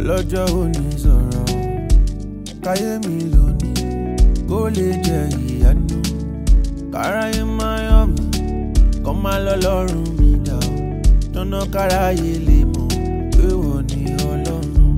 ọlọ́jọ́ òní sọ̀rọ̀ káyé mi lónìí kó lè jẹ ìyanu káráyé máa yọ̀ mí kọ́ máa lọ lọ́rùn mi dà ó tọ́nà káráyé lè mọ̀ pé wọ́n ní ọlọ́run.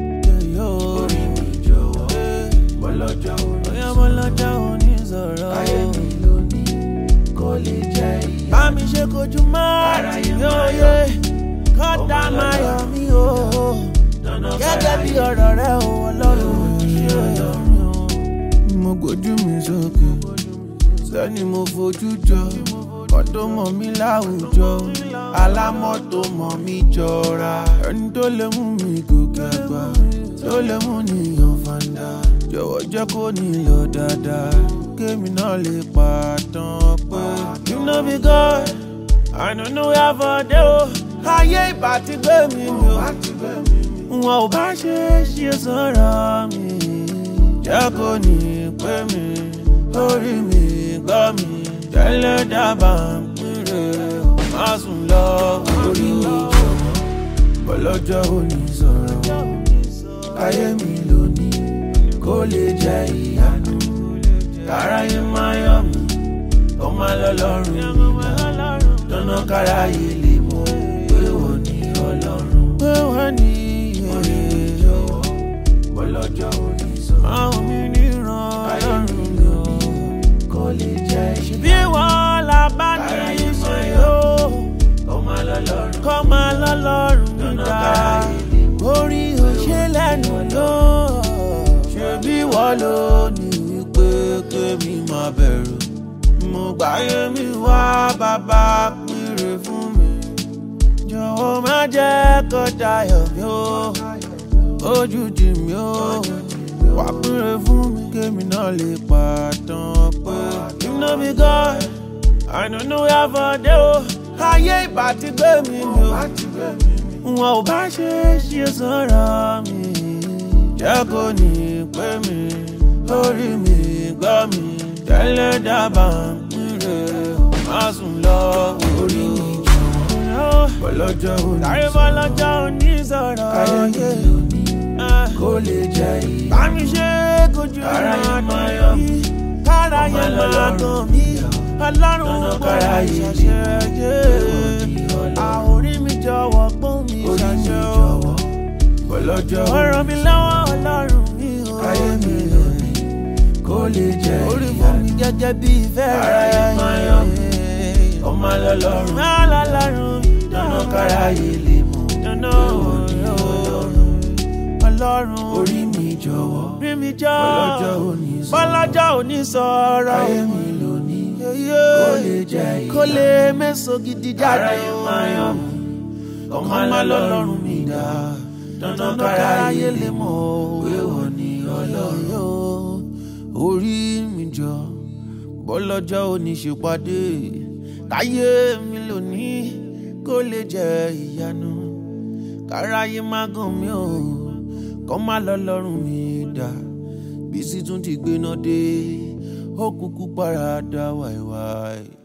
orí mi jọ̀wọ́ bọ́lọ́jọ́ òní sọ̀rọ̀ bọ́lọ́jọ́ òní sọ̀rọ̀ káyé mi lónìí kó lè jẹ ìyanu. bá mi ṣe kojú máa yóò yé kọ́ńtà máa yọ̀ mí o gẹ́gẹ́ bí ọ̀rọ̀ rẹ o ọlọ́run ṣe mo gbójú mi sókè sẹ́ni mo fojú jọ ọdún mọ̀ mí láwùjọ alámọ̀tò mọ̀ mí jọra ẹni tó lè mú mi gòkè àgbà tó lè mú nìyàn fàǹdà jọ̀wọ́ jẹ́ kó nílò dáadáa kémi náà lè pàtàn pé you know be God I don't know where for dey o ayé ìbá ti gbé mi mi o wọn ò bá ṣe é ṣe sọ̀rọ̀ mi jẹ́ kó ní pé mi orí mi gbọ́ mi tẹ́lẹ̀ dábàá ń pínlẹ̀ má sùn lọ orí mi jọ̀wọ́ bọ́lọ́jọ́ òní sọ̀rọ̀ káyé mi lónìí kó lè jẹ́ ìyanu káráyé máa yọ̀ mí kó má lọ lọ́rùn mi náà tọ́nà káráyé lè mọ̀ pé wọ́n ní ọlọ́run pé wọ́n ní orí mi jọ̀wọ́ bọ́lọ́jọ́ òní sọ̀rọ̀ máa ń mi níran ọlọ́run mi ò kó lè jẹ́ ìyanu bí wọ́n la bá ní ìṣe yóò kó má lọ lọ́rùn kó má lọ lọ́rùn mi dá orí òṣè lẹ́nu ló ṣe bí wọ́n ló ní wípé kémi máa bẹ̀rù mo gbáyé mi wá bàbá péré fún mi jọ̀wọ́ má jẹ́ kó dayọ̀ mi ó ojú jì mí ó wà péré fún mi kémi náà lè pàtàn pé you know be God I don't know where for dey o ayé ìbá ti gbé mi mi o wọn ò bá ṣe é ṣe sọ̀rọ̀ mi jẹ́ kó ní pé mi orí mi gbọ́ mi tẹ́lẹ̀ dábàá ń pínlẹ̀ má sùn lọ orí mi jọ̀wọ́ bọ́lọ́jọ́ òní sọ̀rọ̀ bọ́lọ́jọ́ òní sọ̀rọ̀ káyé lónìí kó lè jẹ́ ìyá bá mi ṣe kojú Káráyé ìrìn máa yọ̀ mí, káráyé ọmọ máa Ọlọ́run. gàn mí ọlọ́run Tọ́nà kò káráyé ṣàṣẹ ìwọ ni Ọlọ́run. àórí mi jọ̀wọ́ pọ́n mi orí mi ṣàṣẹ o jọ̀wọ́ bọ́lọ́jọ́ ó ràn mí lọ́wọ́ ọlọ́run mi o káyé mi lónìí kó lè jẹ́ orí fún mi ìyanu gẹ́gẹ́ bí ìfẹ́ Káráyé rẹ̀ máa yọ̀ mí, ọmọ lọ́lọ́run máa lọ́lọ́run tọ́nà káráyé lè mọ̀ dáná pé wọ́n ní ọlọ́run ọlọ́run orí mi jọ̀wọ́ rí mi jọ bọ́lọ́jọ́ òní sọ̀rọ̀ bọ́lọ́jọ́ òní sọ̀rọ̀ káyé mi lónìí Yeye. kó lè jẹ́ kó ìyanu lè mẹ́sàn gidi jáde káráyé máa yọ̀ mí ọmọ lọ́lọ́run mi dá tọ́nà káráyé lè mọ̀ pé wọ́n ní ọlọ́run. orí mi jọ bọ́lọ́jọ́ òní ṣèpàdé káyé mi lónìí kó lè jẹ́ ìyanu káráyé má gàn mí o kọ́ má lọ lọ́rùn mi dá bí sì tún ti gbéná dé ó kúkú paradà wáíwáí.